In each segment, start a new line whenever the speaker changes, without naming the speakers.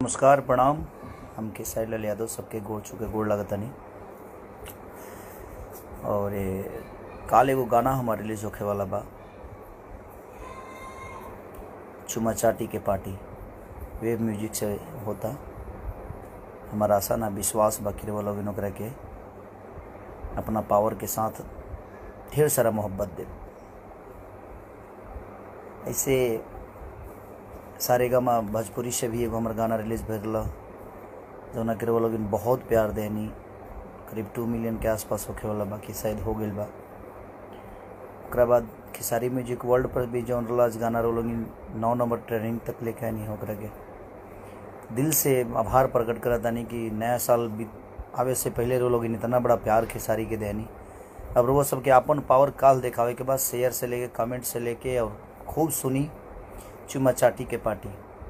नमस्कार प्रणाम हमके साइड यादव सबके गोड़ छुके गोड़ लगतनी और ये काल एगो गाना हमार रिलीज होखे वाला बा चुमा चाटी के पार्टी वेब म्यूजिक से होता हमारा आशा ना विश्वास बा कि लोग ओकरा के अपना पावर के साथ ढेर सारा मोहब्बत दे ऐसे सारे गामा भोजपुरी से भी एगो हमार गाना रिलीज भइल रहा जौना के लोग बहुत प्यार देनी करीब टू मिलियन के आसपास होखे वाला बाकी शायद हो गई बा ओकरा बाद खेसारी म्यूजिक वर्ल्ड पर भी जौन रहा गाना लोग नौ नंबर ट्रेनिंग तक लेके आनी ओकरा के दिल से आभार प्रकट करत तानी कि नया साल भी आवे से पहले रो लोग इतना बड़ा प्यार खेसारी के देनी अब वो सबके अपन पावर काल दिखावे के बाद शेयर से लेके कमेंट से लेके और खूब सुनी चुमा चाटी के पार्टी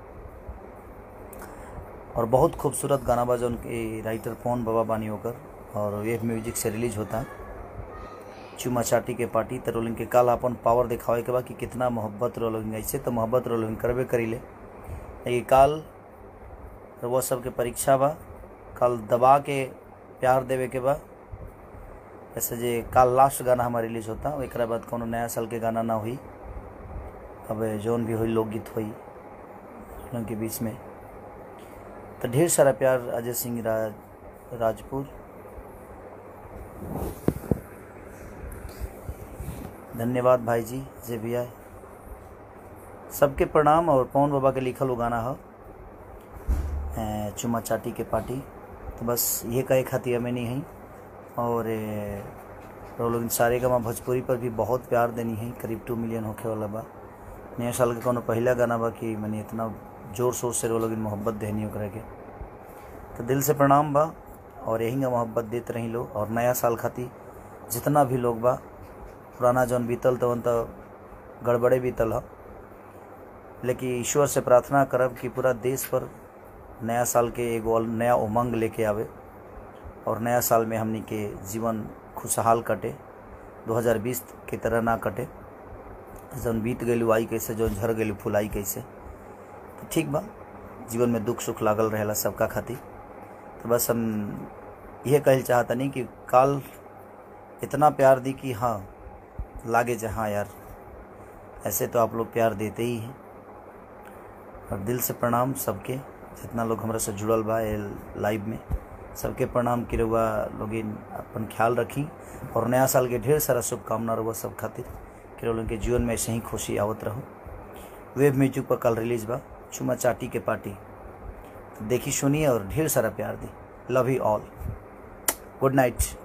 और बहुत खूबसूरत गाना बा जौन के राइटर पवन बाबा बानी होकर और वेब म्यूजिक से रिलीज होता चुमा चाटी के पार्टी तो रोलिंग के काल अपन पावर दिखावे के बा कि कितना मोहब्बत रोलिंग ऐसे तो मोहब्बत रोलिंग करबे करी ले लेकिन काल वो सबके परीक्षा बा कल दबा के प्यार देवे के बा ऐसे जे काल लास्ट गाना हमारा रिलीज होता एक बाद कोनो नया साल के गाना ना हुई अब जौन भी हुई लोकगीत हुई लोगों के बीच में तो ढेर सारा प्यार अजय सिंह राज राजपुर धन्यवाद भाई जी जे भी आए सबके प्रणाम और पवन बाबा के लिखल वो गाना हो चुमा चाटी के पार्टी तो बस ये कहे खातिर हमें नहीं है और लोग सारे गामा भोजपुरी पर भी बहुत प्यार देनी है करीब टू मिलियन होखे वाला बा नया साल के कोनो पहला गाना बा कि मैंने इतना जोर शोर से लोग मोहब्बत देनी ओकरा के तो दिल से प्रणाम बा और यही का मोहब्बत देते रही लोग और नया साल खातिर जितना भी लोग बा पुराना जौन बीतल तवन तो गड़बड़े बीतल ह लेकिन ईश्वर से प्रार्थना करब कि पूरा देश पर नया साल के एगो नया उमंग लेके आवे और नया साल में हमनी के जीवन खुशहाल कटे 2020 की तरह ना कटे जौन बीत गई आई कैसे जौन झर गई फुलाई कैसे तो ठीक बा जीवन में दुख सुख लागल रहेला सबका खातिर तो बस हम यह कहल चाहतनी कि काल इतना प्यार दी कि हाँ लागे जहाँ यार ऐसे तो आप लोग प्यार देते ही हैं और दिल से प्रणाम सबके जितना लोग हमरा से जुड़ल बा लाइव में सबके प्रणाम की रहुआ लोग अपन ख्याल रखी और नया साल के ढेर सारा शुभकामना रहुआ सब खातिर कि लोगों के जीवन में ऐसे ही खुशी आवत रहो वेब म्यूजिक पर कल रिलीज बा चुमा चाटी के पार्टी तो देखी सुनिए और ढेर सारा प्यार दी love you all good night